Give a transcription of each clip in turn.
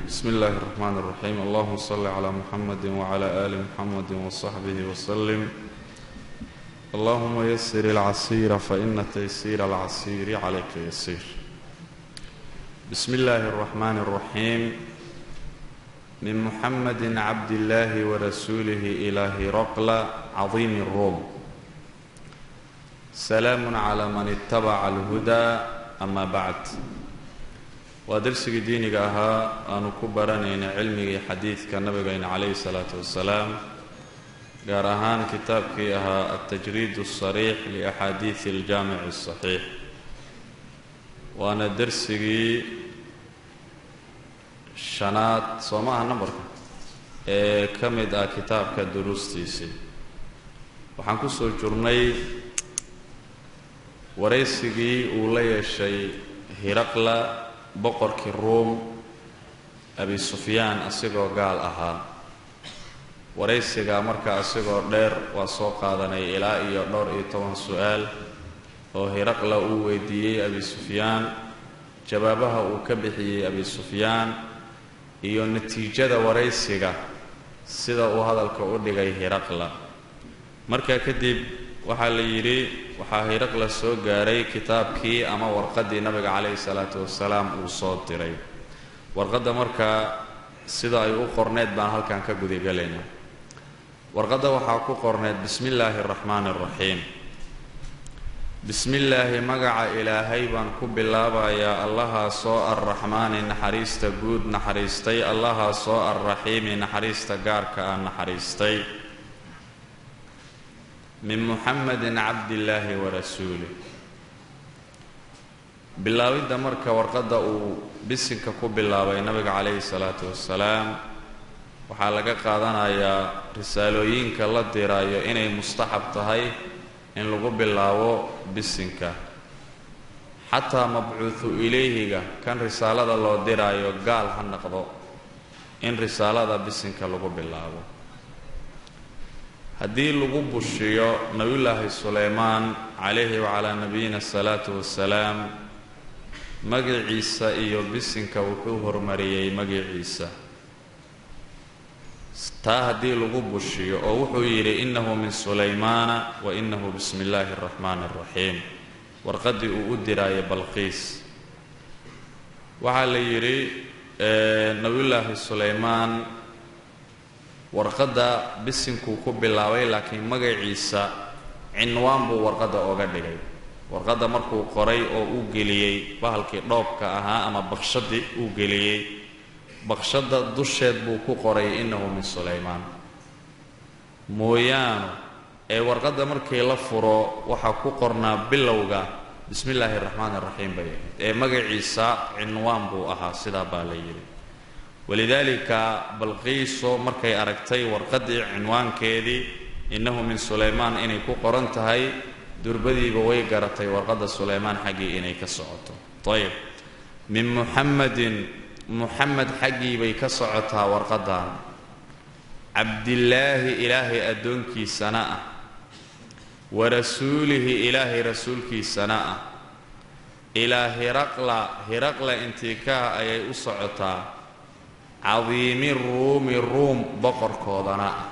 بسم الله الرحمن الرحيم اللهم صل على محمد وعلى آل محمد وصحبه وسلم اللهم يسر العسير فإن تيسير العسير عليك يسير بسم الله الرحمن الرحيم من محمد عبد الله ورسوله إلى هرقل عظيم الروم سلام على من اتبع الهدى أما بعد waa darsigii diiniga ahaa aanu ku baranayna cilmigii xadiidka nabigayna calayhi salaatu wasalaam gaar ahaan kitaabkii ahaa altajriid asariix liaxaadiidi aljaamici asaxiix waana darsigii shanaad soo ma aha nambarka ee ka mid ah kitaabka duruustiisii waxaan ku soo jirnay waraysigii uu la yeeshay hiraqla boqorkii ruum abi sufyaan asigoo gaal ahaa waraysigaa marka asigoo dheer waa soo qaadanay ilaa iyo dhowr iyo toban su-aal oo hiraqla uu weydiiyey abi sufyaan jawaabaha uu ka bixiyey abi sufyaan iyo natiijada waraysiga sida uu hadalka u dhigay hiraqla markaa kadib waxaa la yidhi waxaa hiraqla soo gaaray kitaabkii ama warqaddii nabiga calayhi salaatu wasalaam uu soo diray warqadda markaa sida ay u qorneyd baan halkan ka gudagelaynaa warqadda waxaa ku qorneyd bismi illaahi araxmaani araxiim bismi illaahi magaca ilaahay baan ku bilaabayaa allahaasoo arraxmaani naxariista guud naxariistay allahaasoo arraxiimi naxariista gaarka ah naxariistay min muxamedin cabdillaahi warasuulih bilaabidda marka warqadda uu bisinka ku bilaabay nabiga calayhi salaatu wasalaam waxaa laga qaadanayaa risaalooyinka la diraayo inay mustaxab tahay in lagu bilaabo bisinka xataa mabcuudu ilayhiga kan risaalada loo diraayo gaal ha noqdo in risaalada bisinka lagu bilaabo haddii lagu bushiyo nabiyullaahi suleymaan calayhi wacalaa nabiyina asalaatu wasalaam magiciisa iyo bisinka wuxuu hormariyey magiciisa taa haddii lagu bushiyo oo wuxuu yidhi innahu min sulaymaana wa innahu bismi illaahi araxmaani araxiim warqaddii uu u diraayo balqiis waxaa la yidhi nabiyullaahi sulaymaan warqadda bisinkuu ku bilaabay laakiin magaciisa cinwaan buu warqadda oga dhigay warqadda markuu qoray oo uu geliyey bahalkii dhoobka ahaa ama bakshadii uu geliyey bakshadda dusheed buu ku qoray innahu min sulaymaan mooyaanu ee warqadda markii la furo waxaa ku qornaa bilowga bismi illaahi araxmaani araxiim bay ahayd ee magaciisa cinwaan buu ahaa sidaa baa la yidhi walidaalika balqiiso markay aragtay warqaddii cinwaankeedii innahu min sulaymaan inay ku qoran tahay durbadiiba way garatay warqadda sulaymaan xaggii inay ka socoto ayib min muxamedin muxamed xaggii bay ka socotaa warqaddan cabdillaahi ilaahay addoonkiisana ah wa rasuulihi ilaahay rasuulkiisana ah ilaa hiraqla hiraqla intiikaha ayay u socotaa cadiimi ruumi ruum boqorkoodana ah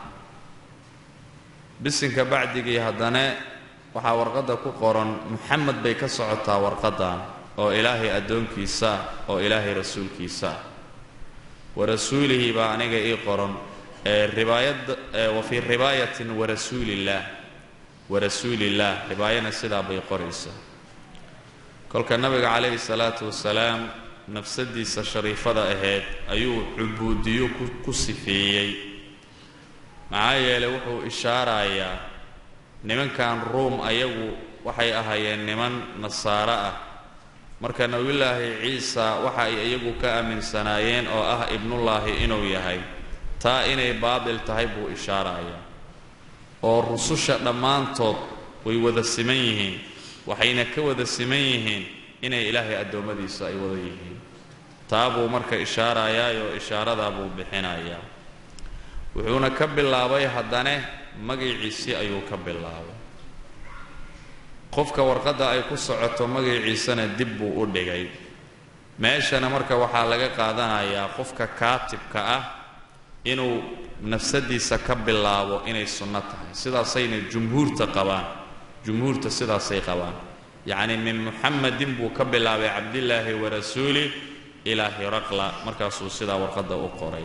bisinka bacdigii haddana waxaa warqadda ku qoran muxamed bay ka socotaa warqaddan oo ilaahay addoonkiisa ah oo ilaahay rasuulkiisa ah wa rasuulihi baa aniga ii qoran ribaayad wa fii ribaayatin warasuulillaah warasuulillaah ribaayana sidaa bay qoraysaa kolka nabiga calayhi salaatu wasalaam nafsadiisa shariifada ahayd ayuu cubuudiyo ku sifeeyey maxaa yeelay wuxuu ishaarayaa nimankan ruum ayagu waxay ahaayeen niman nasaaro ah marka nebiyullaahi ciisa waxa ay iyagu ka aaminsanaayeen oo ah ibnullaahi inuu yahay taa inay baadil tahay buu ishaarayaa oo rususha dhammaantood way wada siman yihiin waxayna ka wada siman yihiin inay ilaahay addoommadiisa ay wada yihiin taa buu marka ishaarayaayoo ishaaradaa buu bixinayaa wuxuuna ka bilaabay haddane magiciisii ayuu ka bilaabay qofka warqadda ay ku socoto magaciisana dib buu u dhigay meeshana marka waxaa laga qaadanayaa qofka kaatibka ah inuu nafsadiisa ka bilaabo inay sunno tahay sidaasayna jumhuurta qabaan jumhuurta sidaasay qabaan yacni min muxamadin buu ka bilaabay cabdillaahi warasuuli ilaa hiraqla markaasuu sidaa warqadda u qoray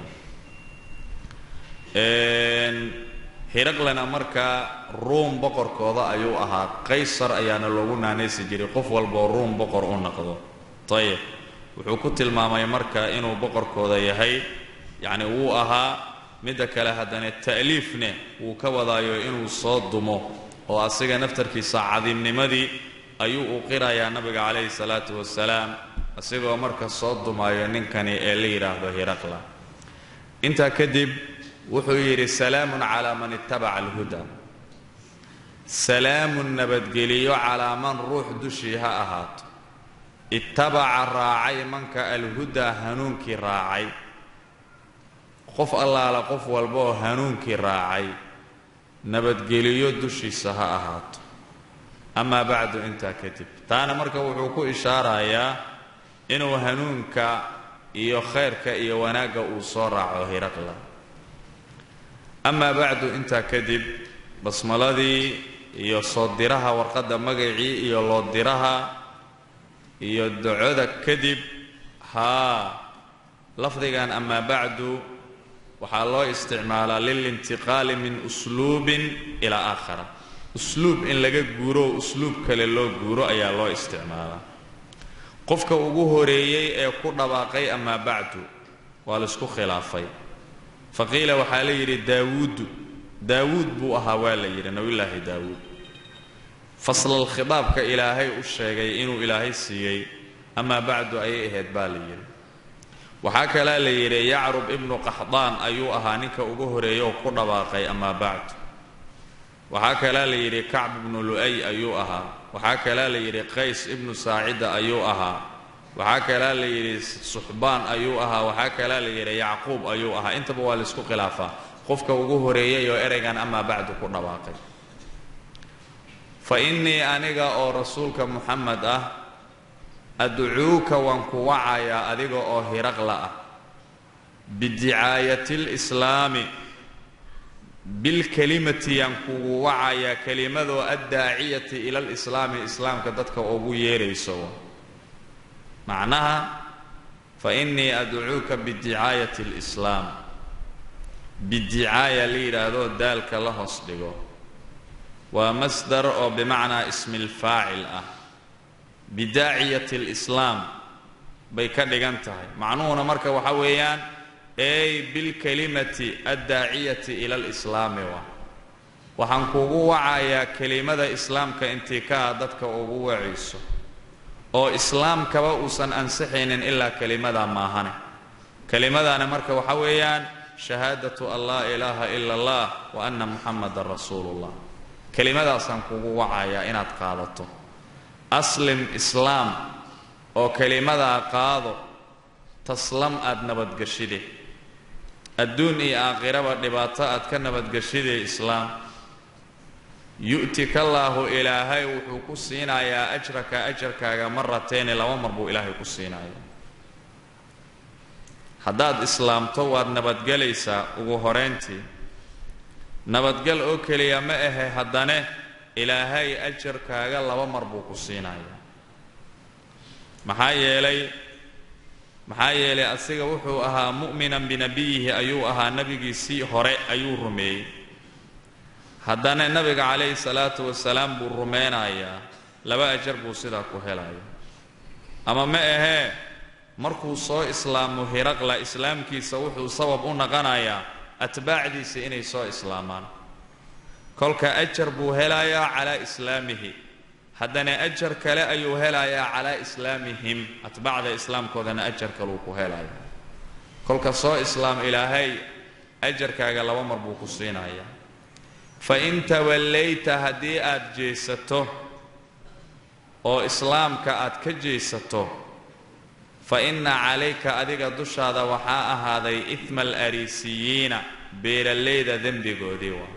hiraqlena markaa ruum boqorkooda ayuu ahaa qaysar ayaana loogu naanaysi jiray qof walboo ruum boqor u noqdo ayib wuxuu ku tilmaamay marka inuu boqorkooda yahay yacni wuu ahaa midda kale haddana ta'liifne wuu ka wadaayo inuu soo dumo oo asiga naftarkiisa cadiimnimadii ayuu u qirayaa nabiga calayhi salaatu wasalaam isagoo marka soo dumayo ninkani ee la yidhaahdo hiraqla intaa kadib wuxuu yidhi salaamun calaa man ittabaca alhuda salaamun nabadgeliyo calaa man ruux dushii ha ahaato ittabaca raacay manka alhudaa hanuunkii raacay qof allaala qof walba oo hanuunkii raacay nabadgeliyo dushiisa ha ahaato amaa bacdu intaa kadib taana marka wuxuu ku ishaarayaa inuu hanuunka iyo khayrka iyo wanaagga uu soo raaco hiraqla amaa bacdu intaa kadib basmaladii iyo soo diraha warqadda magacii iyo loo diraha iyo ducoda kadib haa lafdigan amaa bacdu waxaa loo isticmaalaa lilintiqaali min usluubin ilaa aakhara usluub in laga guuro oo usluub kale loo guuro ayaa loo isticmaalaa qofka ugu horeeyey ee ku dhawaaqay amaa bacdu waa laisku khilaafay faqiila waxaa la yidhi daawuudu daawuud buu ahaa waa la yidhi nabiyullaahi daawuud faslal khitaabka ilaahay u sheegay inuu ilaahay siiyey amaa bacdu ayay ahayd baa la yidhi waxaa kalaa la yidhi yacrub ibnu qaxdaan ayuu ahaa ninka ugu horeeya oo ku dhawaaqay amaa bacdu waxaa kalaa la yidhi kacb ibnu lu'ay ayuu ahaa waxaa kalaa la yidhi qays ibnu saacida ayuu ahaa waxaa kalaa la yidhi suxbaan ayuu ahaa waxaa kalaa la yidhi yacquub ayuu ahaa intaba waa laisku khilaafaa qofka ugu horeeyay oo ereygan amaa bacdu ku dhawaaqay fa innii aniga oo rasuulka muxamed ah adcuuka waan ku wacayaa adiga oo hiraqla ah bidicaayati lislaami bilkelimati yaan kugu wacayaa kelimadoo addaaciyati ila lislaami islaamka dadka ugu yeerayso macnaha fa innii adcuuka bidicaayati lislaam bidicaaya la yidhaahdo daalka la hoos dhigo waa masdar oo bimacnaa ismi lfaacil ah bidaaciyati lislaam bay ka dhigan tahay macnuhuna marka waxa weeyaan ey bilkelimati addaaciyati ila lislaami wa waxaan kugu wacayaa kelimada islaamka intii kaa dadka ugu wacayso oo islaamkaba uusan ansixaynin ilaa kelimadaa maahane kelimadaana marka waxa weeyaan shahaadatu an laa ilaaha ila allah wa anna muxamadan rasuulullah kelimadaasaan kugu wacayaa inaad qaadato aslim islaam oo kelimadaa qaado taslam aad nabadgeshide adduun iyo aakhiraba dhibaato aad ka nabadgeshide islaam yu'tikallaahu ilaahay wuxuu ku siinayaa ajraka ajarkaaga marateeni laba mar buu ilaahay ku siinayaa haddaad islaamto waad nabadgelaysaa ugu horayntii nabadgel oo keliya ma ahe haddane ilaahay ajarkaaga laba mar buu ku siinayaa maxaa yeelay maxaa yeelay asiga wuxuu ahaa mu'minan binabiyihi ayuu ahaa nebigiisii hore ayuu rumeeyey haddana nebiga calayhi salaatu wasalaam buu rumeynayaa laba ajar buu sidaa ku helaya ama ma ahee markuu soo islaamo hiraqla islaamkiisa wuxuu sabab u naqanayaa atbaacdiisa inay soo islaamaan kolka ajar buu helayaa calaa islaamihi haddana ajar kale ayuu helayaa calaa islaamihim atbaacda islaamkoodana ajar kaluu ku helaya kolka soo islaam ilaahay ajarkaaga laba mar buu ku siinayaa fa in tawallayta haddii aad jeesato oo islaamka aad ka jeesato fa inna calayka adiga dushaada waxaa ahaaday idma alariisiyiina beeralayda dembigoodii waa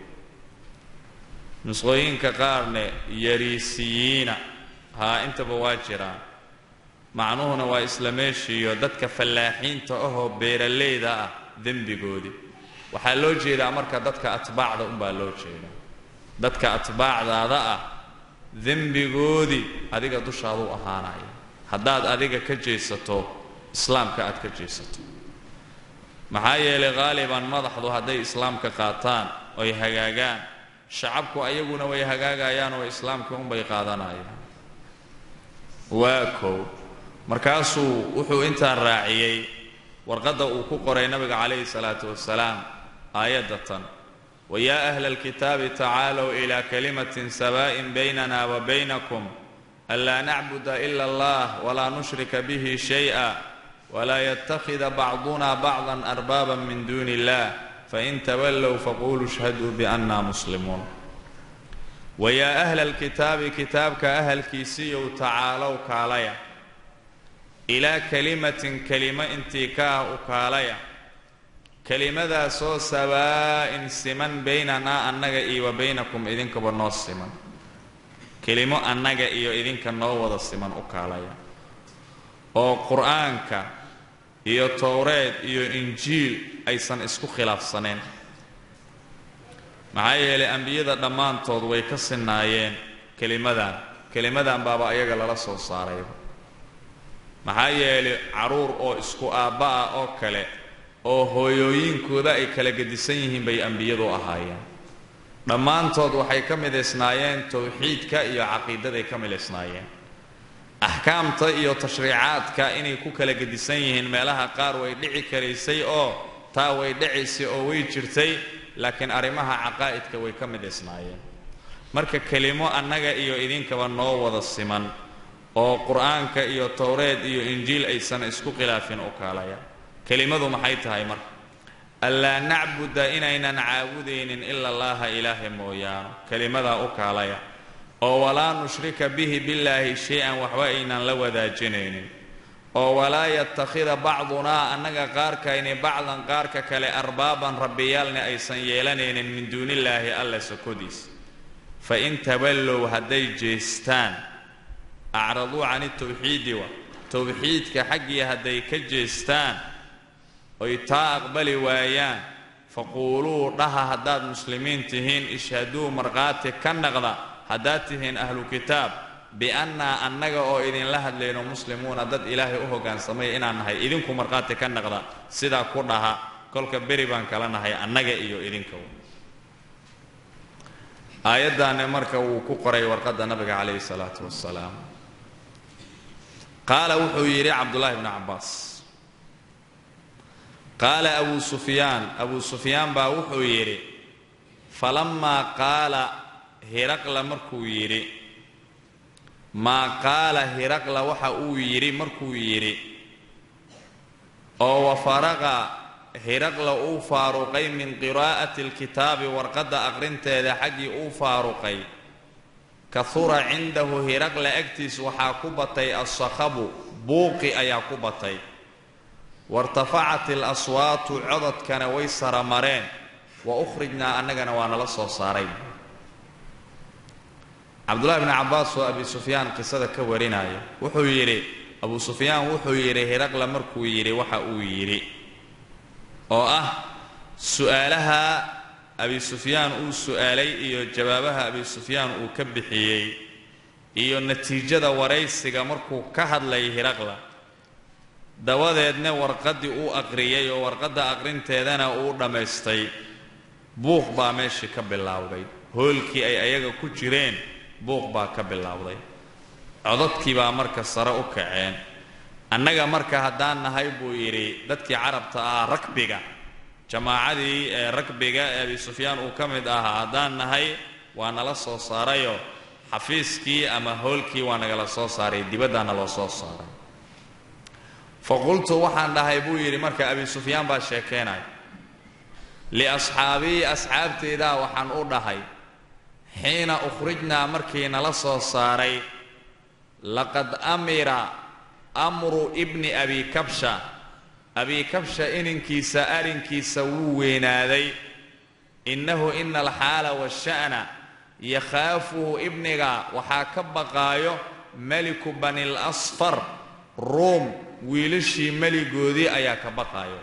nusqooyinka qaarne yariisiyiina haa intaba waa jiraan macnuhuna waa isla meeshiiyo dadka fallaaxiinta ahoo beeralayda ah dembigoodii waxaa loo jeedaa marka dadka atbaacda unbaa loo jeedaa dadka atbaacdaada ah dembigoodii adiga dushaaduu ahaanaya haddaad adiga ka jeesato islaamka aad ka jeesato maxaa yeelay qaaliban madaxdu hadday islaamka qaataan oy hagaagaan shacabku ayaguna way hagaagayaan oo islaamka unbay qaadanayaan waa kow markaasuu wuxuu intaa raaciyey warqadda uu ku qoray nabiga calayhi salaatu wasalaam aayadda tan wayaa ahla alkitaabi tacaalow ilaa kalimatin sabaa'in baynana wa baynakum anlaa nacbuda ila allah walaa nushrika bihi shay'a walaa yattakhida bacduna bacdan arbaaban min duuni illah fain tawallow faquluu ishhaduu bianna muslimuun wayaa ahla alkitaabi kitaabka ahalkiisiiyow tacaalow kaalaya ilaa kalimatin kelimo intii ka ah u kaalaya kelimadaasoo sawaa'in siman baynanaa annaga iyo wa baynakum idinkaba noo siman kelimo annaga iyo idinka noo wada siman u kaalaya oo qur-aanka iyo towreed iyo injiil aysan isku khilaafsaneen maxaa yeelay ambiyada dhammaantood way ka sinaayeen kelimadan kelimadan baaba ayaga lala soo saarayba maxaa yeelay carruur oo isku aabba ah oo kale oo hooyooyinkooda ay kala gedisan yihiin bay ambiyadu ahaayeen dhammaantood waxay ka midaysnaayeen towxiidka iyo caqiidaday ka midaysnaayeen axkaamta iyo tashriicaadka inay ku kala gedisan yihiin meelaha qaar way dhici karaysay oo taa way dhicaysay oo way jirtay laakiin arrimaha caqaa'idka way ka midaysnaayeen marka kelimo annaga iyo idinkaba noo wada siman oo qur-aanka iyo towreed iyo injiil aysan isku khilaafin u kaalaya kelimadu maxay tahay marka anlaa nacbuda inaynan caabudaynin ila allaha ilaahay mooyaano kelimadaa u kaalaya oo walaa nushrika bihi billaahi shay-an waxba aynan la wadaajinaynin oo walaa yattakhida bacdunaa annaga qaarkayni bacdan qaarka kale arbaaban rabbiyaalni aysan yeelanaynin min duunillaahi alla sokodiis fa in tawallow hadday jeestaan acraduu cani tawxiidi wa towxiidka xaggii hadday ka jeestaan oy taa aqbali waayaan faquuluu dhaha haddaad muslimiin tihiin ishhaduu markhaati ka naqda haddaad tihiin ahlu kitaab biannaa annaga oo idinla hadlayno muslimuuna dad ilaahay u hoggaansamaya inaan nahay idinku markhaati ka naqda sidaa ku dhaha kolka beri baan kala nahay annaga iyo idinka aayaddaani marka wuu ku qoray warqadda nabiga calayhi salaatu wasalaam qaala wuxuu yidhi cabdullaahi bnu cabbaas qaala abuu sufyaan abuu sufyaan baa wuxuu yidhi falammaa qaala hiraqla markuu yidhi maa qaala hiraqla waxa uu yidhi markuu yidhi oo wafaraqa hiraqla uu faaruqay min qiraa'ati alkitaabi warqadda aqrinteeda xaggii uu faaruqay kahura cindahu hiraqla agtiis waxaa ku batay assakhabu buuqi ayaa ku batay wartafacat alaswaatu cododkana way saramareen wa ukhrijnaa annagana waa nala soo saaray cabdullahi bni cabbaas oo abi sufyaan qisada ka warinaya wuxuu yidhi abuu sufyaan wuxuu yidhi hiraqla markuu yidhi waxa uu yidhi oo ah su'aalaha abi sufyaan uu su'aalay iyo jawaabaha abi sufyaan uu ka bixiyey iyo natiijada waraysiga markuu ka hadlayay hiraqla dabadeedna warqaddii uu aqriyey oo warqadda aqrinteedana uu dhammaystay buuq baa meeshii ka bilowday hoolkii ay ayaga ku jireen buuq baa ka bilowday codadkii baa marka sare u kaceen annaga marka haddaan nahay buu yidhi dadkii carabta ahaa rakbiga jamaacadii ee rakbiga ee abi sufyaan uu ka mid ahaa haddaan nahay waa nala soo saarayo xafiiskii ama hoolkii waa nagala soo saaray dibaddaana loo soo saaray fa qultu waxaan dhahay buu yidhi marka abi sufyaan baa sheekeynaya liasxaabii asxaabteydaa waxaan u dhahay xiina ukhrijnaa markii nala soo saaray laqad amira amru ibni abi kabsha abi kabsha ininkiisa arrinkiisa wuu weynaaday innahu ina alxaala washa'na yakhaafuhu ibniga waxaa ka baqaayo meliku bani lasfar ruum wiilashii meligoodii ayaa ka baqaaya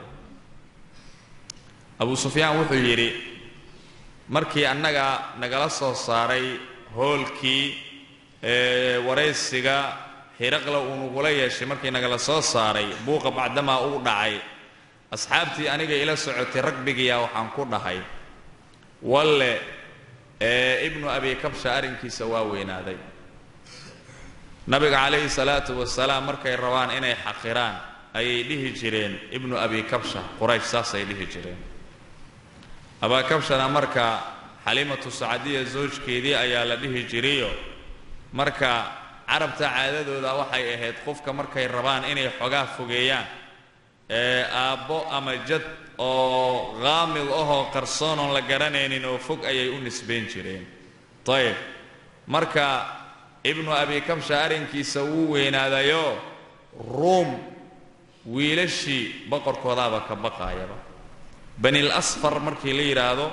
abu sufyaan wuxuu yidhi markii annaga nagala soo saaray hoolkii waraysiga hiraqla uu nagula yeeshay markii nagala soo saaray buuqa bacdamaa uu dhacay asxaabtii aniga ila socotay ragbigiyaa waxaan ku dhahay walle ibnu abi kabsha arrinkiisa waa weynaaday nabiga calayhi salaatu wasalaam markay rabaan inay xaqiraan ayay dhihi jireen ibnu abi kabsha quraysh saasay dhihi jireen abaakabshana marka xalimatu sacadiya zoojkeedii ayaa la dhihi jirayo marka carabta caadadooda waxay ahayd qofka markay rabaan inay xogaa fogeeyaan ee aabbo ama jad oo qaamid ahoo qarsoonoon la garanaynin oo fog ayay u nisbayn jireen ayib marka ibnu abi kabsha arrinkiisa wuu weynaadayo ruum wiilashii boqorkoodaaba ka baqaayaba banil asfar markii la yidhaahdo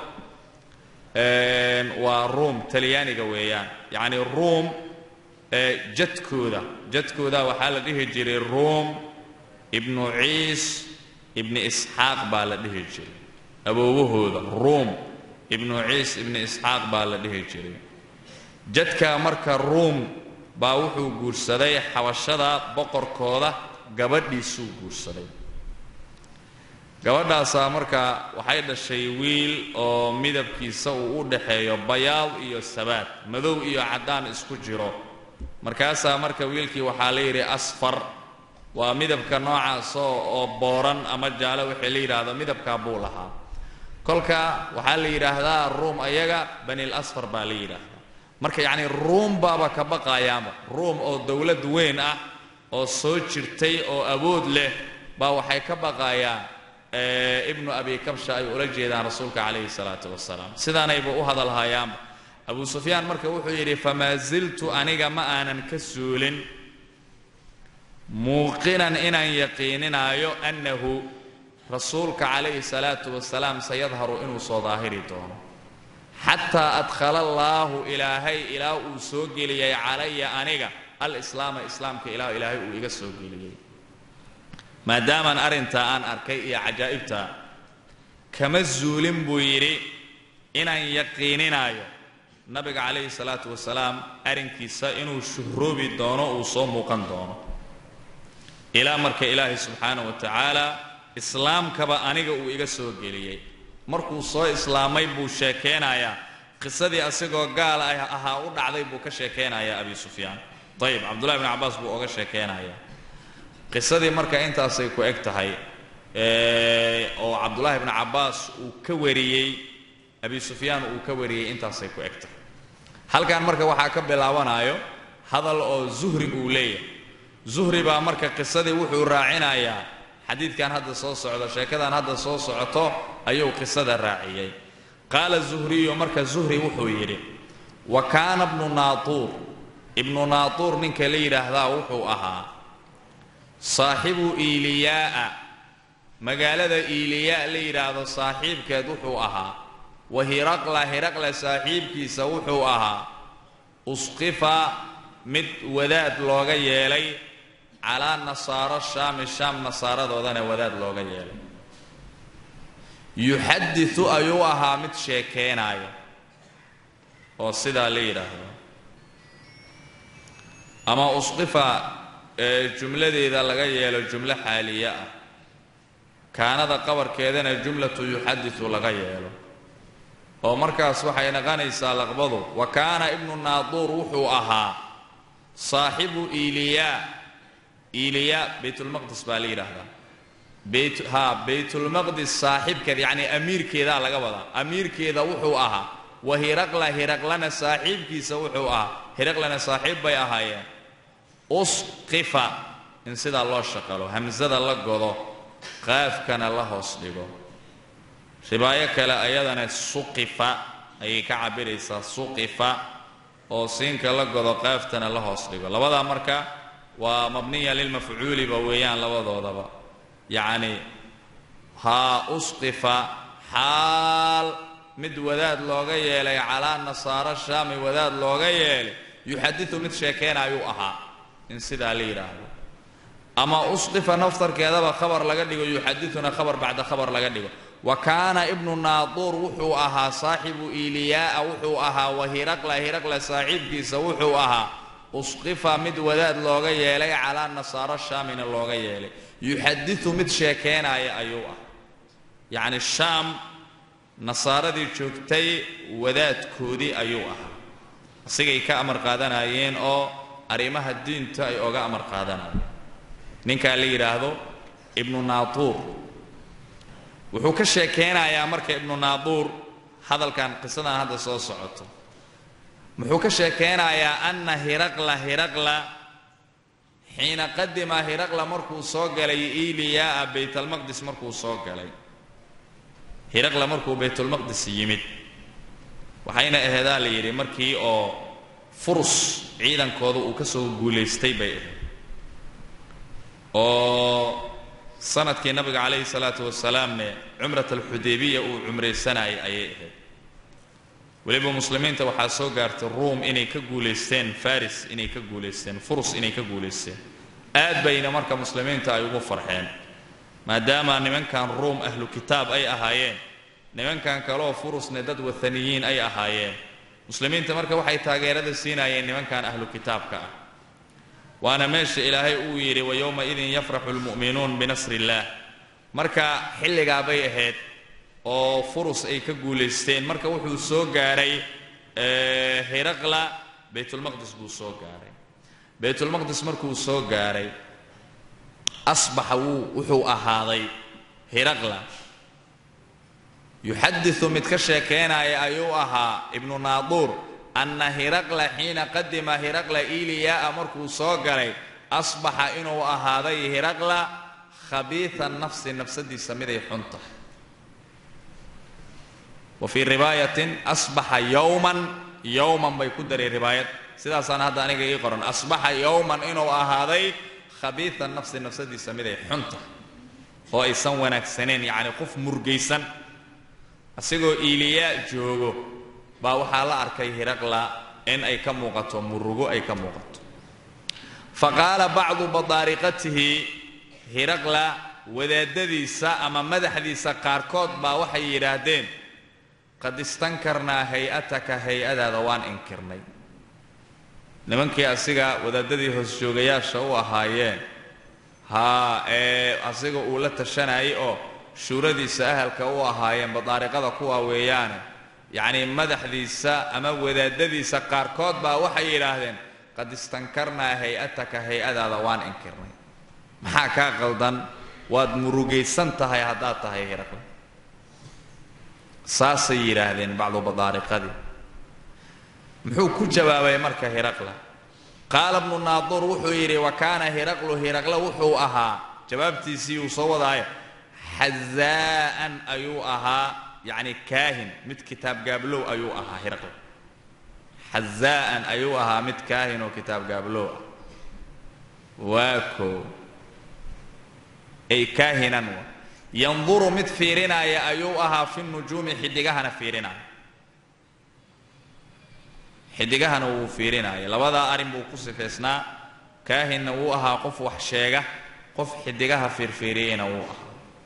waa ruum talyaaniga weeyaan yacni ruum jadkooda jadkooda waxaa la dhihi jiray ruum ibnu ciis ibni isxaaq baa la dhihi jiray awoowahooda ruum ibnu ciis ibni isxaaq baa la dhihi jiray jadka marka ruum baa wuxuu guursaday xabashada boqorkooda gabadhiisuu guursaday gabadhaasaa marka waxay dhashay wiil oo midabkiisa uu u dhaxeeyo bayaad iyo sabaad madow iyo caddaan isku jiro markaasaa marka wiilkii waxaa la yidhi asfar waa midabka noocaasoo oo booran ama jaalo waxay la yidhaahdo midabkaa buu lahaa kolka waxaa la yidhaahdaa ruum ayaga banil asfar baa la yidhaahdaa marka yacni ruum baaba ka baqaayaanba ruum oo dowlad weyn ah oo soo jirtay oo awood leh baa waxay ka baqaayaan ibnu abi kabsha ay ula jeedaan rasuulka calayhi salaatu wasalaam sidaanayba u hadalhayaanba abu sufyaan marka wuxuu yidhi famaa ziltu aniga ma aanan ka suulin muuqinan inaan yaqiininaayo annahu rasuulka calayhi salaatu wasalaam sayadharu inuu soo daahiri doono xataa adkhala allaahu ilaahay ilaa uu soo geliyay calaya aniga alislaama islaamka ilaa ilaahay uu iga soo geliyey maadaamaan arrintaa aan arkay iyo cajaa'ibtaa kama zuulin buu yidhi inaan yaqiininaayo nabiga calayhi salaatu wasalaam arrinkiisa inuu shuhroobi doono uu soo muuqan doono ilaa marka ilaahay subxaana wa tacaala islaamkaba aniga uu iga soo geliyey markuu soo islaamay buu sheekeynayaa qisadii asigoo gaal ah ahaa u dhacday buu ka sheekeynayaa abi sufyaan ayib cabdullahi bn cabbaas buu oga sheekeynayaa qisadii marka intaasay ku eg tahay oo cabdullaahi bni cabbaas uu ka wariyey abi sufyaan uu ka wariyey intaasay ku eg tahay halkan marka waxaa ka bilaabanayo hadal oo zuhri uu leeyahay zuhri baa marka qisadii wuxuu raacinayaa xadiidkan hadda soo socdo sheekadan hadda soo socoto ayuu qisada raaciyey qaala zuhriyu marka zuhri wuxuu yidhi wa kaana bnu naatuur ibnu naatuur ninka la yidhaahdaa wuxuu ahaa saaxibu iiliyaa'a magaalada iiliyaa la yidhaahdo saaxiibkeed wuxuu ahaa wa hiraqla hiraqla saaxiibkiisa wuxuu ahaa usqifa mid wadaad looga yeelay calaa nasaaro shaami shaam nasaaradoodana wadaad looga yeelay yuxaditu ayuu ahaa mid sheekeynaaya oo sidaa la yidhaahdo ama usqifa jumladeeda laga yeelo jumlo xaaliye ah kaanada qabarkeedana jumlatu yuxaditu laga yeelo oo markaas waxay naqanaysaa laqbadu wa kaana ibnu naaduur wuxuu ahaa saaxibu iiliyaa iiliyaa baytulmaqdis baa la yidhaahdaa bayt ha baytulmaqdis saaxiibkeed yacni amiirkeedaa laga wadaa amiirkeeda wuxuu ahaa wa hiraqla hiraqlana saaxiibkiisa wuxuu ahaa hiraqlana saaxiib bay ahaayeen usqifa in sidaa loo shaqalo hamsada la godo qaafkana la hoos dhigo ribaayo kale ayadana suqifa ayay ka cabiraysaa suqifa oo siinka la godo qaaftana la hoos dhigo labadaa marka waa mabniya lilmafcuuliba weeyaan labadoodaba yacni haa usqifa xaal mid wadaad looga yeelay calaa nasaaro shaami wadaad looga yeelay yuxadiu mid sheekeynaayuu ahaa in sidaa la yidhaahdo ama usqifa naftarkeedaba khabar laga dhigo yuxadiduna khabar bacda khabar laga dhigo wa kaana ibnu naaduur wuxuu ahaa saaxibu iliyaaa wuxuu ahaa wa hiraqla hiraqla saaxiibkiisa wuxuu ahaa usqifa mid wadaad looga yeelay calaa nasaaro shaamina looga yeelay yuxadiu mid sheekeenaya ayuu ah yacni shaam nasaaradii joogtay wadaadkoodii ayuu ahaa asigay ka amar qaadanayeen oo arrimaha diinta ay oga amar qaadanayeen ninkaa la yidhaahdo ibnu naaduur wuxuu ka sheekeynayaa marka ibnu naaduur hadalkan qisadan hadda soo socoto muxuu ka sheekeynayaa anna hiraqla hiraqla xiina qadima hiraqla markuu soo galay iliyaa baytalmaqdis markuu soo galay hiraqla markuu baytulmaqdis yimid waxayna aheedaa la yidhi markii oo furus ciidankooda uu ka soo guulaystay bay ahayd oo sanadkii nabiga calayhi salaatu wasalaamne cumrat alxudaybiya uu cumraysanayay ayay ahayd weliba muslimiinta waxaa soo gaartay ruum inay ka guulaysteen faris inay ka guulaysteen furus inay ka guulaysteen aad bayna marka muslimiinta ay ugu farxeen maadaama nimankan ruum ahlu kitaab ay ahaayeen nimankan kaleoo furusne dad wathaniyiin ay ahaayeen muslimiinta marka waxay taageerada siinayeen nimankan ahlu kitaabka ah waana meesha ilaahay uu yidhi wa yowma-idin yafraxu lmu'minuun binasri illaah marka xilligaa bay ahayd oo furus ay ka guulaysteen marka wuxuu soo gaaray hiraqla baytulmaqdis buu soo gaaray baytulmaqdis markuu soo gaaray asbaxa wuu wuxuu ahaaday hiraqla yuxadiu mid ka sheekeynaya ayuu ahaa ibnu naaduur anna hiraqla xiina qadima hiraqla iliyaa markuu soo galay asbaxa inuu ahaaday hiraqla khabiia nafsi nafsadiisa miday xun tahay wa fii ribaayatin asbaxa yowman yowman bay ku daray ribaayad sidaasaan hadda aniga ii qoran asbaxa yowman inuu ahaaday khabiia nafsi nafsadiisa miday xun tahay oo aysan wanaagsaneen yacni qof murgaysan asigoo iliyaa joogo baa waxaa la arkay hiraqla in ay ka muuqato murugo ay ka muuqato fa qaala bacdu badaariqatihi hiraqla wadaadadiisa ama madaxdiisa qaarkood baa waxay yidhaahdeen qad istankarnaa hay-ataka hay-adaada waan inkirnay nimankii asiga wadaadadii hoosjoogayaasha u ahaayeen haa ee asiga uu la tashanayay oo shuuradiisa ahalka u ahaayeen badaariqada kuwa weeyaane yacnii madaxdiisa ama wadaadadiisa qaarkood baa waxay yidhaahdeen qad istankarnaa hay-ataka hay-adaada waan inkirnay maxaa kaa qaldan waad murugaysan tahay haddaad tahay hiraqle saasay yidhaahdeen bacdu badaariqadii muxuu ku jawaabay marka hiraqla qaala bnu naaduur wuxuu yidhi wa kaana hiraqlu hiraqle wuxuu ahaa jawaabtiisii uu soo wadaayo xazaa'an ayuu ahaa yacni kaahin mid kitaab gaablow ayuu ahaa hiraqle xazaa'an ayuu ahaa mid kaahin oo kitaab gaablow ah waa koo ay kaahinan wa yanduru mid fiirinaya ayuu ahaa fi nujuumi xidigahana fiirinaya xidigahana wuu fiirinaya labadaa arrin buu ku sifaysnaa kaahinna wuu ahaa qof wax sheega qof xidigaha fiirfiiriyeyna wuu ahaa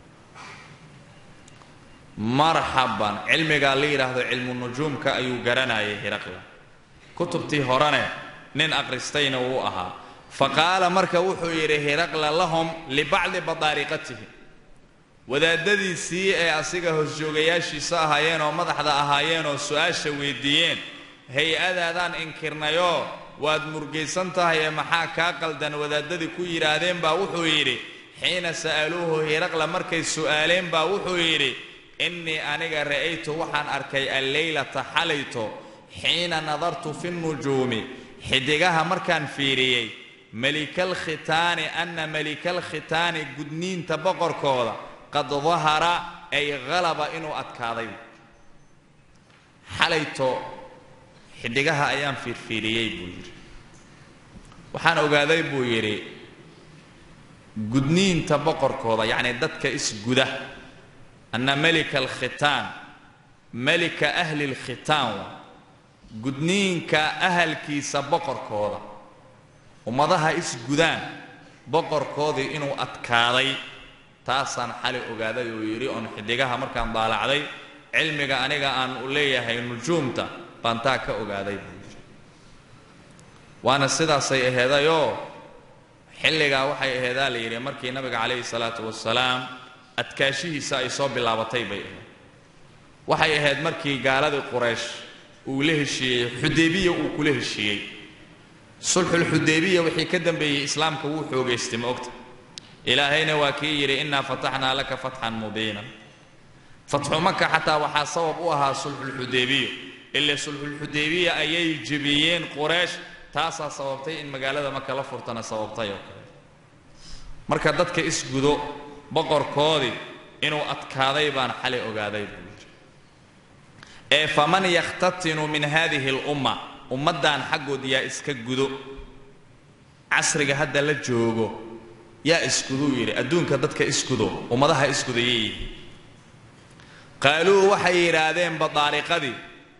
marxaban cilmigaa la yidhaahdo cilmu nujuumka ayuu garanayay hiraqla kutubtii horene nin akhristayna wuu ahaa fa qaala marka wuxuu yidhi hiraqla lahum libacdi badaariqatihi wadaadadiisii ee asiga hoosjoogayaashiisa ahaayeen oo madaxda ahaayeen oo su-aasha weydiiyeen hay-adaadaan inkirnayoo waad murgaysan tahay ee maxaa kaa qaldan wadaadadii ku yidhaahdeen baa wuxuu yidhi xiina sa'aluuhu hiraqla markay su'aaleen baa wuxuu yidhi innii aniga ra'aytu waxaan arkay alleylata xalayto xiina nadartu fi nujuumi xidigaha markaan fiiriyey melikalkhitaani anna melikalkhitaani gudniinta boqorkooda qad dahara ay halaba inuu adkaaday xalayto xidhigaha ayaan fiirfiiriyey buu yidhi waxaan ogaaday buu yidhi gudniinta boqorkooda yacni dadka isguda anna melika alkhitaan melika ahli lkhitaan wa gudniinka ahalkiisa boqorkooda ummadaha isgudaan boqorkoodii inuu adkaaday taasaan xali ogaaday uu yidhi oon xidigaha markaan daalacday cilmiga aniga aan u leeyahay nujuumta baan taa ka ogaaday buu yidhi waana sidaasay aheedayoo xilligaa waxay aheedaa la yidhi markii nabiga calayhi salaatu wasalaam adkaashihiisa ay soo bilaabatay bay ahayd waxay ahayd markii gaaladii quraysh uu la heshiiyey xudaybiya uu kula heshiiyey sulxulxudaybiya wixii ka dambeeyey islaamka wuu xoogaystay ma ogta ilaahayna waa kii yidhi innaa fataxnaa laka fatxan mubiinan fatxu maka xataa waxaa sabab u ahaa sulxulxudaybiya ile sulxulxudaybiya ayay jebiyeen quraysh taasaa sababtay in magaalada maka la furtana sababtay oo kale marka dadka isgudo boqorkoodii inuu adkaaday baan xalay ogaaday buu yidhi ee faman yakhtatinu min hadihi alumma ummaddan xaggood yaa iska gudo casriga hadda la joogo yaa isguduu yidhi adduunka dadka isgudo ummadaha isgudayay yihiin qaaluu waxay yidhaahdeen badaariqadii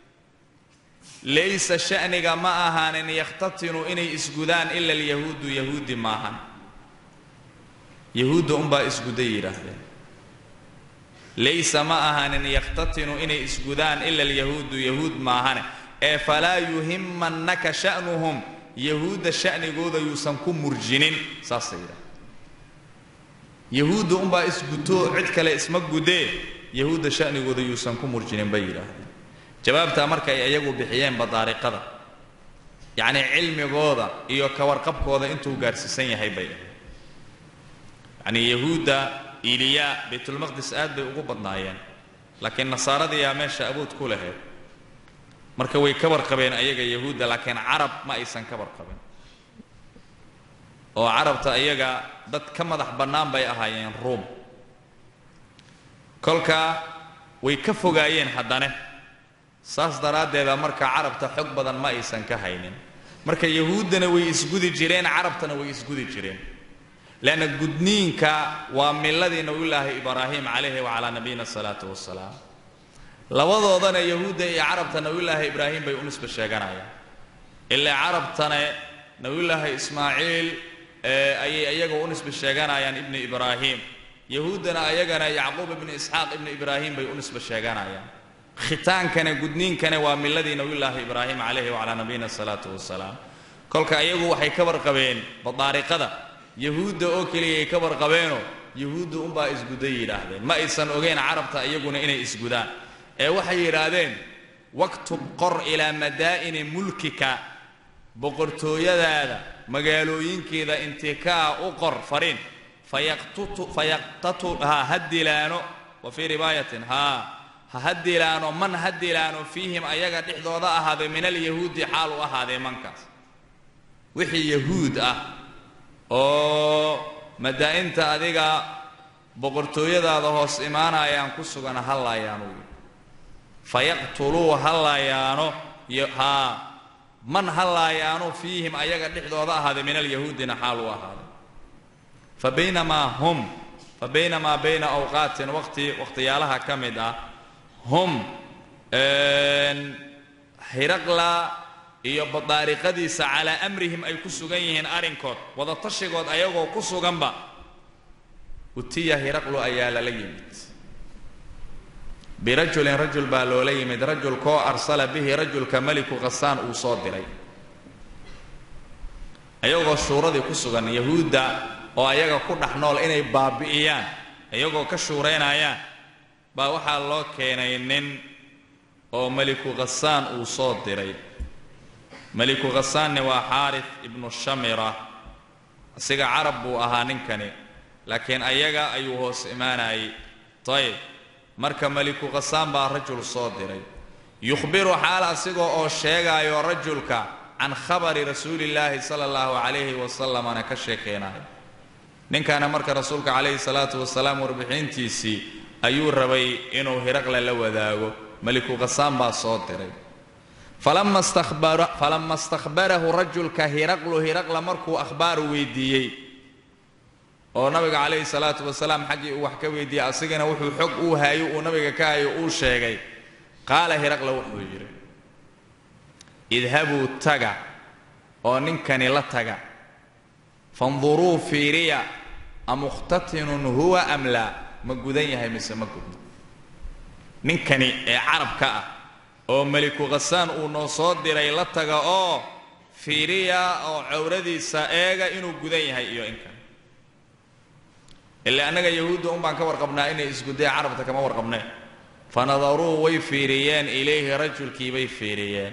laysa sha'niga ma ahaanin yakhtatinu inay isgudaan ila alyahuudu yahuudi maahan yahuudda unbaa isguday yidhaahdeen laysa ma ahaanin yakhtatinu inay isgudaan ila alyahuudu yahuud maahane ee falaa yuhimannaka sha'nuhum yahuudda sha'nigooda yuusan ku murjinin saasay yidhahdeen yahuudda unbaa isgutoo cid kale isma gudee yahuudda sha'nigooda yuusan ku murjinin bay yidhaahdeen jawaabtaa markay iyagu bixiyeen badaariqada yacnii cilmigooda iyo kawarqabkooda intuu gaarsiisan yahay bay ahayd yacnii yahuudda iliyaa baytulmaqdis aad bay ugu badnaayeen laakiin nasaaradiyaa meesha awood ku lahayd marka way ka warqabeen ayaga yahuudda laakiin carab ma aysan ka warqabin oo carabta iyaga dad ka madax bannaan bay ahaayeen ruum kolka way ka fogaayeen haddane saas daraaddeeda marka carabta xog badan ma aysan ka haynin marka yahuuddana way isgudi jireen carabtana way isgudi jireen leanna gudniinka waa miladii nabiyullaahi ibraahim calayhi wacalaa nabiyina asalaatu wassalaam labadoodana yahuudda iyo carabta nabiyullaahi ibraahim bay u nisba sheeganayaan ilaa carabtana nabiyullaahi ismaaciil ayay iyaga u nisba sheeganayaan ibni ibraahim yahuuddana ayagana yacquub ibni isxaaq ibni ibraahim bay u nisba sheeganayaan khitaankana gudniinkana waa miladii nabiyullaahi ibraahim calayhi wacalaa nabiyina asalaatu wassalaam kolka iyagu waxay ka warqabeen badaariqada yahuudda oo keliya ay ka warqabeenoo yahuudda unbaa isguday yidhaahdeen ma aysan ogeyn carabta iyaguna inay isgudaan ee waxay yidhaahdeen waktub qor ilaa madaa'ini mulkika boqortooyadaada magaalooyinkeeda intikaa u qor fariin fayaqtatu ha ha dilaano wa fii ribaayatin haa ha ha dilaano man ha dilaano fiihim ayaga dhexdooda ahaaday min alyahuudi xaal u ahaadee mankaas wixii yahuud ah oo madaa'inta adiga boqortooyadaada hoos imaanayaan ku sugan ha laayaano wy fayaqtuluu ha laayaano haa man ha laayaano fiihim ayaga dhexdooda ahaaday min alyahuudina xaal u ahaaday fa baynamaa hum fa baynamaa bayna awqaatin waqti waqhtiyaalaha ka mid ah hum hiraqla iyo badaariqadiisa calaa amrihim ay ku sugan yihiin arrinkood wadatashigood ayagoo ku suganba utiya hiraqlu ayaa lala yimid birajulin rajul baa loola yimid rajulkoo arsala bihi rajulka meliku khasaan uu soo diray ayagoo shuuradii ku sugan yahuudda oo ayaga ku dhex nool inay baabi'iyaan iyagoo ka shuuraynayaan baa waxaa loo keenay nin oo meliku khasaan uu soo diray meliku khasaanni waa xaarif ibnu shamira asiga carab buu ahaa ninkani laakiin ayaga ayuu hoos imaanayay ayib marka meliku khasaan baa rajul soo diray yukhbiru xaal asigoo oo sheegaayo rajulka can khabari rasuulillaahi sala allahu calayhi wasalamana ka sheekeynayo ninkana marka rasuulka calayhi salaatu wasalaam warbixintiisii ayuu rabay inuu hiraqle la wadaago meliku khasaan baa soo diray falama istakhbarahu rajulka hiraqlu hiraqla markuu akhbaar weydiiyey oo nabiga calayhi salaatu wasalaam xaggii uu wax ka weydiiyey asigana wuxuu xog uu haayo uu nabiga ka hayo uu sheegay qaala hiraqla wuxuu yidhi idhabuu taga oo ninkani la taga fanduruu fiiriya amukhtatinun huwa am laa ma gudan yahay mise ma gudno ninkani ee carabka ah oo meliku khasaan uu noo soo diray la taga oo fiiriya oo cawradiisa eega inuu gudan yahay iyo in kale ilaa annaga yahuudda un baan ka warqabnaa inay isgudeen carabta kama warqabneen fanadaruu way fiiriyeen ilayhi rajulkii bay fiiriyeen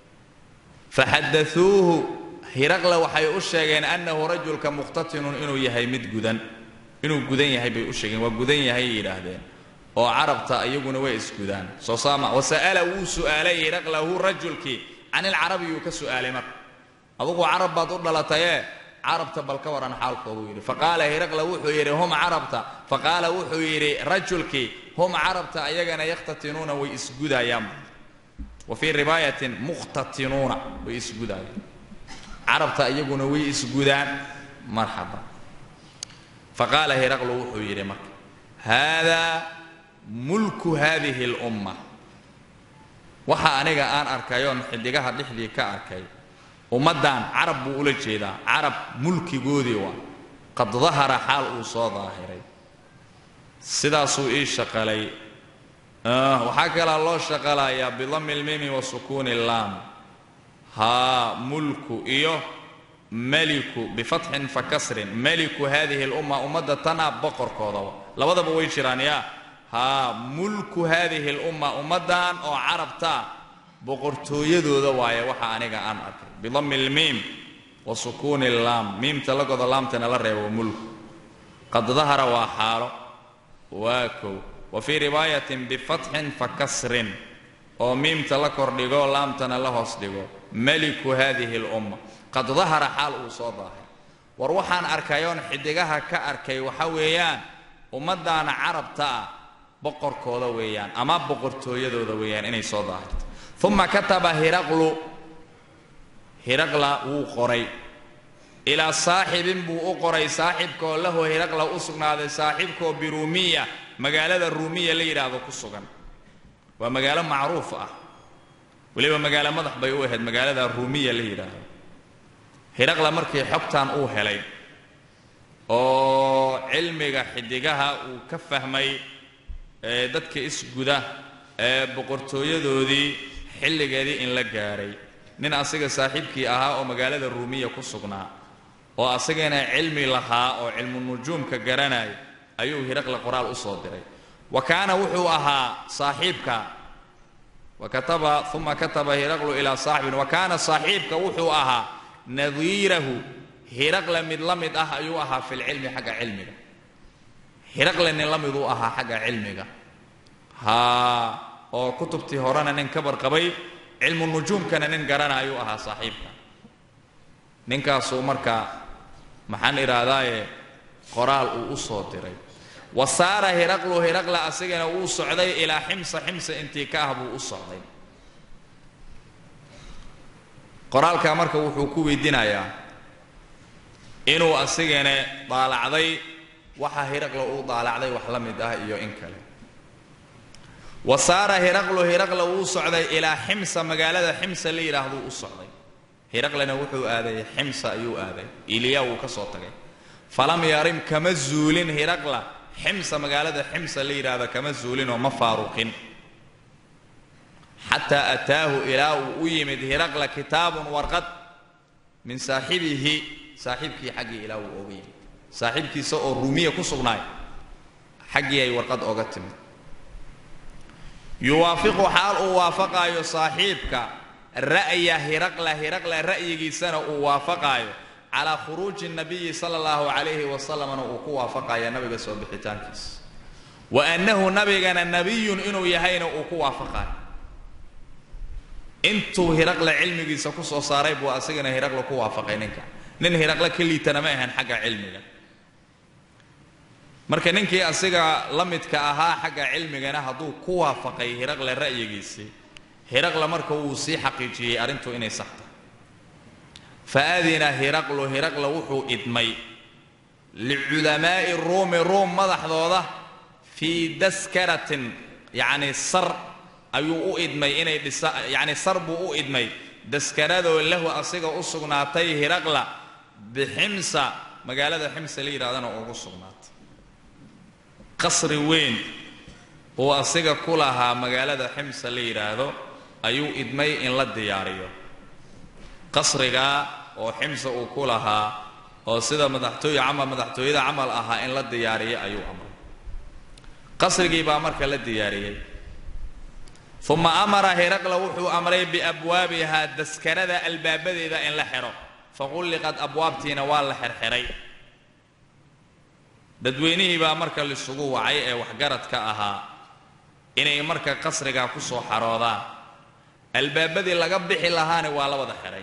faxadauuhu hiraqla waxay u sheegeen annahu rajulka mukhtatinun inuu yahay mid gudan inuu gudan yahay bay u sheegeen waa gudan yahay yidhaahdeen oo carabta iyaguna way isgudaan soo saama wasa'ala wuu su'aalay hiraqlahu rajulkii can ilcarabi yuu ka su'aalay marka adugu carab baad u dhalatayee carabta bal ka waran xaalkoodu yidhi faqaala hiraqla wuxuu yidhi hum carabta faqaala wuxuu yidhi rajulkii hum carabta ayagana yakhtatinuuna way isgudayaan wa fii riwaayatin mukhtatinuuna way isgudayaan carabta iyaguna way isgudaan marxaba faqaala hiraqlu wuxuu yidhi marka haadaa mulku hadihi اlumma waxa aniga aan arkayoon xidigaha dhexdii ka arkay ummaddan carab buu ula jeedaa carab mulkigoodii waa qad dahara xaal uu soo daahiray sidaasuu ii shaqalay waxaa kalaa loo shaqalayaa bidami lmimi wa sukuuni laam haa mulku iyo meliku bifatxin fa kasrin meliku hadihi lumma ummadda tana boqorkoodaba labadaba way jiraan yaa haa mulku hadihi lumma ummaddan oo carabtaa boqortooyadooda waaye waxa aniga aan arkay bidami lmiim wa sukuuni laam miimta la godo laamtana la reebo mulku qad dahara waa xaalo waa kow wa fii riwaayatin bifatxin fa kasrin oo miimta la kordhigo laamtana la hoos dhigo meliku hadihi lumma qad dahara xaal uu soo daahay war waxaan arkayoon xidigaha ka arkay waxa weeyaan ummaddaana carabta ah boqorkooda weeyaan ama boqortooyadooda weeyaan inay soo daahirto uma kataba hiraqlu hiraqla wuu qoray ilaa saaxibin buu u qoray saaxibkaoo lahu hiraqla u sugnaaday saaxibkaoo biruumiya magaalada ruumiya la yidhaahdo ku sugan waa magaalo macruuf ah weliba magaalo madax bay u ahayd magaalada ruumiya la yidhaahdo hiraqla markii xogtan uu helay oo cilmiga xidigaha uu ka fahmay ee dadka isguda ee boqortooyadoodii xilligeedii in la gaadhay nin asiga saaxiibkii ahaa oo magaalada ruumiya ku sugnaa oo asagana cilmi lahaa oo cilmu nujuumka garanaya ayuu hiraqle qoraal u soo diray wa kaana wuxuu ahaa saaxiibka wa kataba uma kataba hiraqlu ilaa saaxibin wa kaana saaxiibka wuxuu ahaa nadiirahu hiraqle mid la mid ah ayuu ahaa fi lcilmi xagga cilmiga hiraqle nin la miduu ahaa xagga cilmiga haa oo kutubtii horena nin ka barqabay cilmu nujuumkana nin garana ayuu ahaa saaxiibka ninkaasuu marka maxaan idhaahdaaye qoraal uu u soo diray wa saara hiraqlu hiraqla asigana wuu socday ilaa ximsa ximsa intii ka ah buu u socday qoraalkaa marka wuxuu ku weydiinayaa inuu asigana daalacday waxa hiraqla uu daalacday wax la mid ah iyo in kale wa saara hiraqlu hiraqla wuu socday ilaa ximsa magaalada ximsa la yidhaahduu u socday hiraqlena wuxuu aaday ximsa ayuu aaday iliya wuu ka soo tagay falam yarim kama zuulin hiraqla ximsa magaalada ximsa la yidhaahdo kama zuulinoo ma faaruqin xataa ataahu ilaa uu u yimid hiraqla kitaabun warqad min saaxibihi saaxiibkii xaggii ilaa uu oga yimid saaxiibkiisa oo ruumiya ku sugnaay xaggii ay warqad oga timid yuwaafiqu xaal uu waafaqaayo saaxiibka ra'ya hiraqla hiraqla ra'yigiisana uu waafaqaayo calaa khuruuji nabiyi sala allahu calayhi wasalamna uu ku waafaqaya nabiga soo bixitaankiisa wa annahu nabigana nabiyun inuu yahayna uu ku waafaqaayo intuu hiraqla cilmigiisa ku soo saaray buu asagana hiraqla ku waafaqay ninka nin hiraqla ka liitana ma ahan xagga cilmiga marka ninkii asiga la midka ahaa xagga cilmigana hadduu ku waafaqay hiraqla ra'yigiisii hiraqla marka wuu sii xaqiijiyey arrintu inay sax tahay fa adina hiraqlu hiraqla wuxuu idmay liculamaa'i ruumi ruum madaxdooda fii daskaratin yacni sar ayuu u idmay inay dhisa yacni sar buu u idmay daskaradoo lahu asiga u sugnaatay hiraqla biximsa magaalada ximse la yidhahdana ugu sugnaatay qasri weyn uu asiga ku lahaa magaalada ximse la yidhaahdo ayuu idmay in la diyaariyo qasrigaa oo ximse uu ku lahaa oo sida madaxtooye camal madaxtooyada camal ahaa in la diyaariyo ayuu amray qasrigii baa marka la diyaariyey uma amara hiraqla wuxuu amray biabwaabihaa daskarada albaabadeeda in la xidho faqulliqad abwaabtiina waa la xirxiray dadweynihii baa marka lisugu wacay ee waxgaradka ahaa inay marka qasrigaa ku soo xaroodaan albaabadii laga bixi lahaani waa la wada xidhay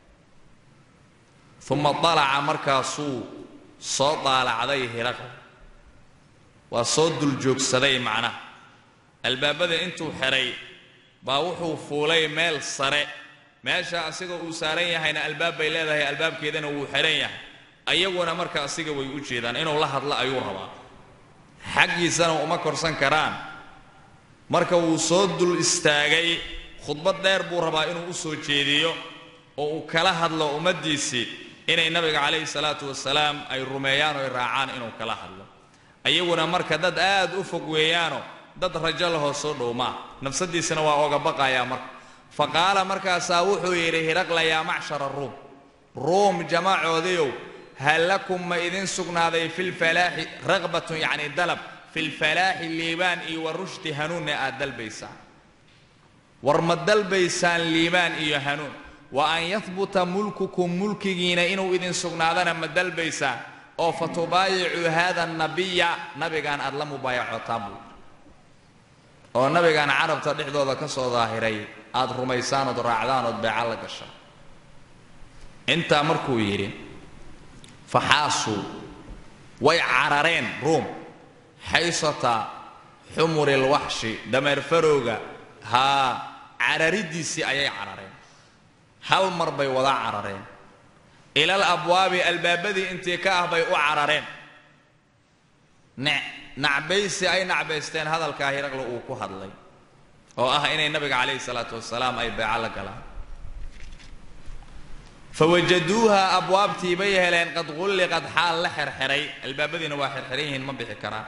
uma dalaca markaasuu soo daalacday hiraqla waa soo duljoogsaday macnaha albaabada intuu xidhay baa wuxuu fuulay meel sare meesha asiga uu saaran yahayna albaab bay leedahay albaabkeedana wuu xidhan yahay ayaguna marka asiga way u jeedaan inuu la hadlo ayuu rabaa xaggiisana uma korsan karaan marka wuu soo dul istaagay khudbad dheer buu rabaa inuu u soo jeediyo oo uu kala hadlo ummaddiisii inay nabiga calayhi salaatu wasalaam ay rumeeyaan oo ay raacaan inuu kala hadlo ayaguna marka dad aad u fog weeyaano dad rajo lahoo soo dhow maa nafsadiisana waa oga baqayaa marka fa qaala markaasaa wuxuu yidhi hiraqla yaa macshara ruum ruum jamaacoodiiow hal lakum ma idin sugnaaday filfalaaxi raqbatun yacni dalab filfalaaxi liibaan iyo wa rushdi hanuunne aad dalbaysaan war ma dalbaysaan liibaan iyo hanuun wa an yahbuta mulkukum mulkigiina inuu idin sugnaadana ma dalbaysaan oo fa tubaayicuu haada nabiya nabigaan aad la mubaayacotaan buu oo nabigaan carabta dhexdooda ka soo daahiray aad rumaysaan ood raacdaan ood beeca la gashaan intaa markuu yidhi faxaasuu way carareen ruum xaysata xumurilwaxshi dameer farowga haa cararidiisii ayay carareen hal mar bay wada carareen ilal abwaabi albaabadii intii ka ah bay u carareen nacbaysi ay nacbaysteen hadalkaa hiraqle uu ku hadlay oo ah inay nabiga calayhi salaatu wasalaam ay beeco la galaan fawajaduuha abwaabtii bay heleen qad qulliqad xaal la xerxeray albaabadiina waa xerxeran yihiin ma bixi karaan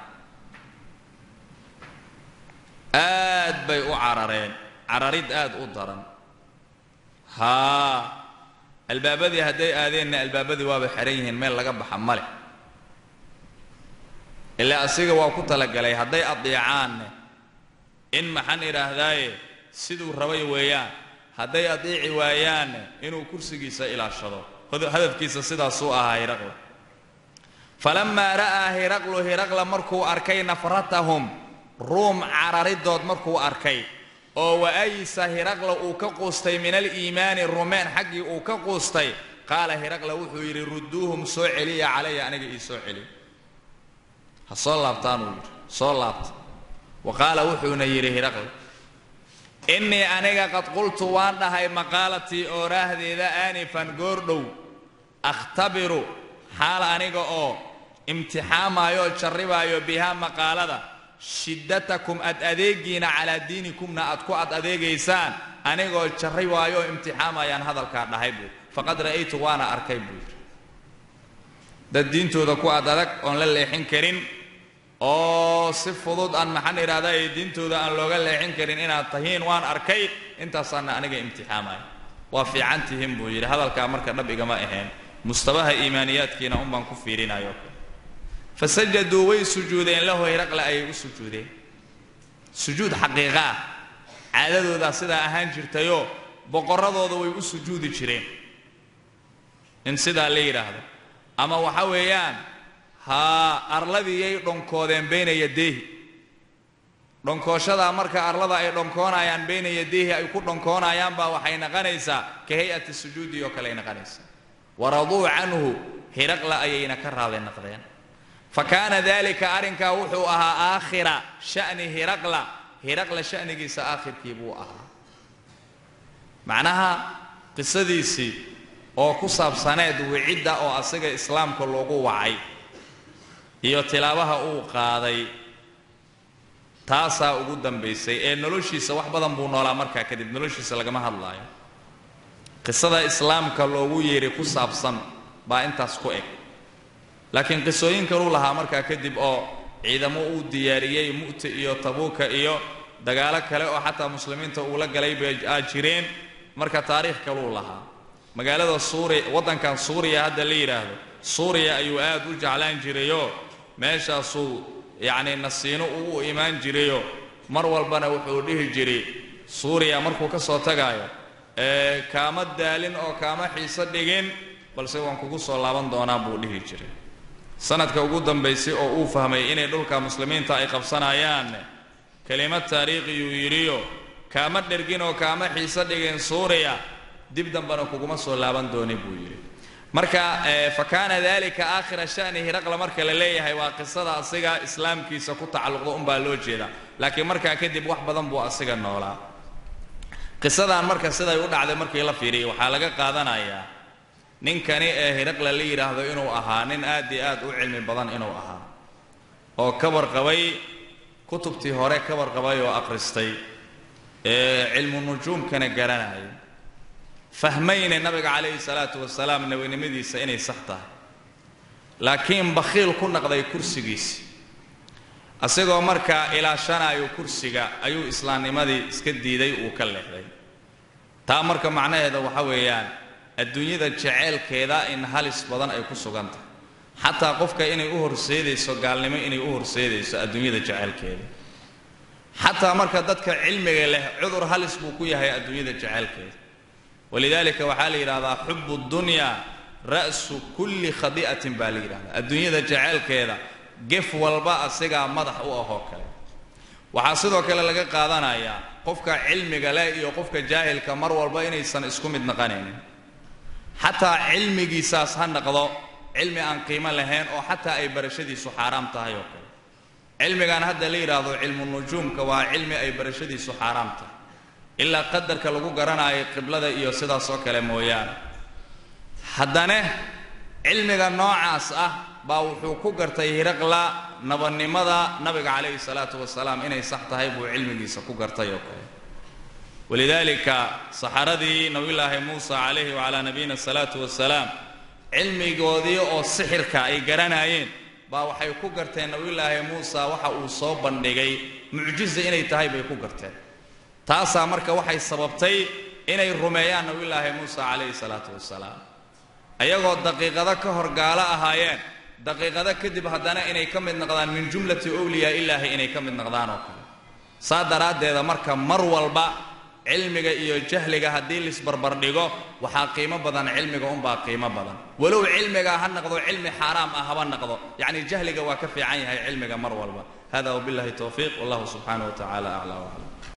aad bay u carareen cararid aad u daran haa albaabadii hadday aadeenna albaabadii waaba xeran yihiin meel laga baxa male ilaa asiga waa ku talagalay hadday adeecaanne in maxaan idhaahdaaye siduu rabay weeyaan hadday adeeci waayaanne inuu kursigiisa ilaashado hadafkiisa sidaasuu ahaa hiraqla falammaa ra'aa hiraqlu hiraqla markuu arkay nafratahum ruum cararidood markuu arkay oo wa'ayisa hiraqla uu ka quustay min aliimaani rumeen xaggii uu ka quustay qaala hiraqla wuxuu yidhi rudduuhum soo celiya calaya aniga ii soo celiy ha soo laabtaan uu yidhi soo laabta wa qaala wuxuuna yidhi hiraqla innii aniga qad qultu waan dhahay maqaalatii ooraahdeeda aanifan goordhow akhtabiru xaal aniga oo imtixaamaayo oo jarribaayo bihaa maqaalada shiddatakum ad adeegiina calaa diinikumna aad ku ad adeegaysaan anigoo jarribaayo oo imtixaamayaan hadalkaa dhahay buu faqad ra'aytu waana arkay buu yidhi dad diintooda ku ad adag oon la leexin karin oo si fudud aan maxaan idhahdaa ee diintooda aan looga leexin karin inaad tahiin waan arkay intaasaana aniga imtixaamaya waa fiican tihiin buu yidhi hadalkaa marka dhab igama ahayn mustabaha iimaaniyaadkiina un baan ku fiirinayo fasajaduu way sujuudeen lahu hiraqla ayay u sujuudeen sujuud xaqiiqa ah caadadoodaa sidaa ahaan jirtayoo boqorradooda way u sujuudi jireen in sidaa la yidhaahdo ama waxa weeyaan haa arladiyay dhonkoodeen bayna yadeehi dhonkooshada marka arlada ay dhonkoonayaan bayna yadeehi ay ku dhonkoonayaan baa waxay naqanaysaa ka hay-ati sujuudi oo kale ay naqanaysaa waraduu canhu hiraqla ayayna ka raali naqdeen fa kaana dalika arrinkaa wuxuu ahaa aakhira sha'ni hiraqla hiraqla sha'nigiisa aakhirkii buu ahaa macnaha qisadiisii oo ku saabsaneed wicidda oo asiga islaamka loogu wacay iyo tilaabaha uu qaaday taasaa ugu dambaysay ee noloshiisa wax badan buu noolaa markaa kadib noloshiisa lagama hadlaayo qisada islaamka loogu yeeray ku saabsan baa intaas ku eg laakiin qisooyin kaluu lahaa markaa kadib oo ciidamo uu diyaariyey mu'ta iyo tabuuka iyo dagaalo kale oo xataa muslimiinta uu la galay bay aa jireen marka taariikh kaluu lahaa magaalada suuriya waddankan suuriya hadda la yidhaahdo suuriya ayuu aad u jeclaan jirayoo meeshaasuu yacnii nasiino uu u imaan jirayo mar walbana wuxuu dhihi jiray suuriya markuu ka soo tagaayo ee kaama daalin oo kaama xiiso dhigin balse waan kugu soo laaban doonaa buu dhihi jiray sanadka ugu dambaysay oo uu fahmay inay dhulka muslimiinta ay qabsanayaan kelimad taariikhiyuu yidhiyo kaama dhergin oo kaama xiiso dhigin suuriya dib dambena kuguma soo laaban dooni buu yidhi marka fa kaana dalika aakhira sha'ni hiraqla marka la leeyahay waa qisada asiga islaamkiisa ku tacalluqda unbaa loo jeeda laakiin markaa kadib wax badan buu asiga noolaa qisadan marka siday u dhacday markii la fiiriyay waxaa laga qaadanayaa ninkani ee hiraqla la yidhaahdo inuu ahaa nin aad iyo aad u cilmi badan inuu ahaa oo ka warqabay kutubtii hore ka warqabay oo akhristay ee cilmu nujuumkana garanayay fahmayna nabiga calayhi salaatu wasalaam nebinimadiisa inay sax tahay laakiin bakhiil ku naqday kursigiisi asigoo markaa ilaashanayo kursiga ayuu islaamnimadii iska diiday uu ka leexday taa marka macnaheeda waxa weeyaan adduunyada jeceelkeeda in halis badan ay ku sugan tahay xataa qofka inay u horseedayso gaalnimo inay u horseedayso adduunyada jeceelkeeda xataa marka dadka cilmiga leh cudur halis buu ku yahay adduunyada jeceelkeeda walidaalika waxaa la yidhahdaa xubu dunya ra'su kulli khadi'atin baa la yidhahdaa adduunyada jeceelkeeda gef walba asigaa madax u ahoo kale waxaa sidoo kale laga qaadanayaa qofka cilmiga leh iyo qofka jaahilka mar walba inaysan isku mid naqanaynin xataa cilmigiisaas ha naqdo cilmi aan qiimo lahayn oo xataa ay barashadiisu xaaraam tahay oo kale cilmigan hadda la yidhaahdo cilmu nujuumka waa cilmi ay barashadiisu xaaraam tahay ilaa qadarka lagu garanaayo qiblada iyo sidaas oo kale mooyaane haddana cilmiga noocaas ah baa wuxuu ku gartay hiraqla nabadnimada nabiga calayhi salaatu wasalaam inay sax tahay buu cilmigiisa ku gartay oo kale walidaalika saxaradii nabiyulaahi muusa calayhi wacalaa nabiyina asalaatu wasalaam cilmigoodii oo sixirka ay garanaayeen baa waxay ku garteen nabiyulaahi muusa waxa uu soo bandhigay mucjiza inay tahay bay ku garteen taasaa marka waxay sababtay inay rumeeyaan nabiyulaahi muusa calayhi salaatu wasalaam ayagoo daqiiqado ka hor gaalo ahaayeen daqiiqado kadib haddana inay ka mid noqdaan min jumlati owliyaa ilaahi inay ka mid noqdaan oo kale saa daraaddeeda marka mar walba cilmiga iyo jahliga haddii lisbarbardhigo waxaa qiimo badan cilmiga unbaa qiimo badan walow cilmiga ha noqdo cilmi xaaraam ah haba noqdo yacni jahliga waa ka fiican yahay cilmiga mar walba hada wabillahi towfiiq wallahu subxaanahu wa tacala aclaa waclam